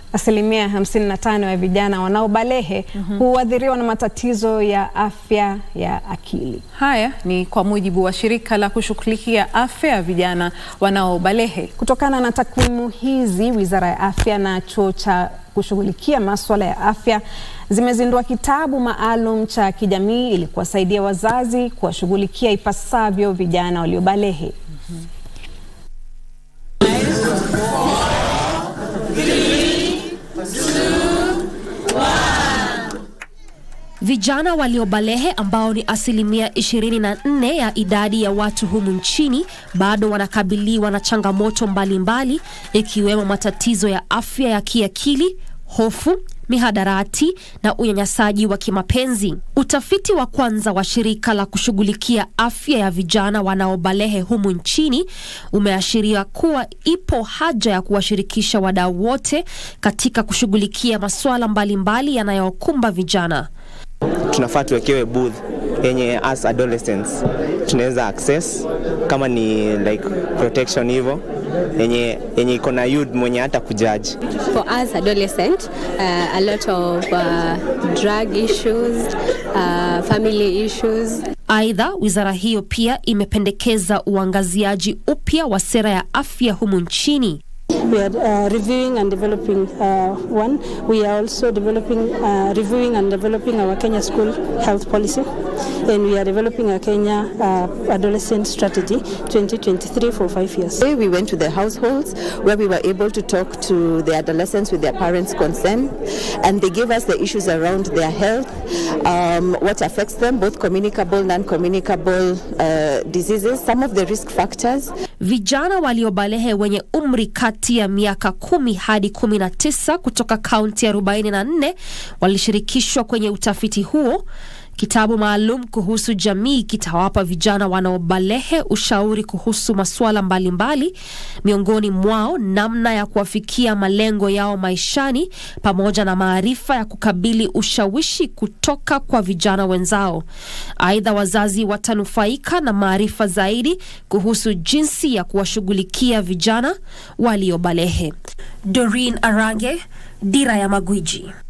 Asilimia 55 ya vijana wanaobalehe huathiriwa na matatizo ya afya ya akili. Haya ni kwa mujibu wa shirika la kushughulikia afya ya vijana wanaobalehe. Kutokana na takwimu hizi, Wizara ya Afya na chuo cha kushughulikia maswala ya afya zimezindua kitabu maalum cha kijamii ili kuwasaidia wazazi kuwashughulikia ipasavyo vijana waliobalehe. Vijana waliobalehe ambao ni asilimia 24 ya idadi ya watu humu nchini bado wanakabiliwa na changamoto mbalimbali ikiwemo matatizo ya afya ya kiakili, hofu, mihadarati na unyanyasaji wa kimapenzi. Utafiti wa kwanza wa shirika la kushughulikia afya ya vijana wanaobalehe humu nchini umeashiria kuwa ipo haja ya kuwashirikisha wadau wote katika kushughulikia masuala mbalimbali yanayokumba vijana. tunafaa tuwekewe booth yenye as adolescents tunaweza access kama ni like protection hivyo yenye yenye iko na youth mwenye hata kujaji For us adolescent, uh, a lot of uh, drug issues, uh, family issues, Aidha, wizara hiyo pia imependekeza uangaziaji upya wa sera ya afya humu nchini. We are uh, reviewing and developing uh, one. We are also developing, uh, reviewing and developing our Kenya school health policy, and we are developing a Kenya uh, adolescent strategy 2023 for five years. Today we went to the households where we were able to talk to the adolescents with their parents' consent, and they gave us the issues around their health, um, what affects them, both communicable, non-communicable uh, diseases, some of the risk factors. Vijana waliobalehe wenye umri kati ya miaka kumi hadi kumi na tisa kutoka kaunti 44 walishirikishwa kwenye utafiti huo. Kitabu maalum kuhusu jamii kitawapa vijana wanaobalehe ushauri kuhusu masuala mbalimbali, miongoni mwao namna ya kuwafikia malengo yao maishani, pamoja na maarifa ya kukabili ushawishi kutoka kwa vijana wenzao. Aidha, wazazi watanufaika na maarifa zaidi kuhusu jinsi ya kuwashughulikia vijana waliobalehe. Doreen Arange, Dira ya Magwiji.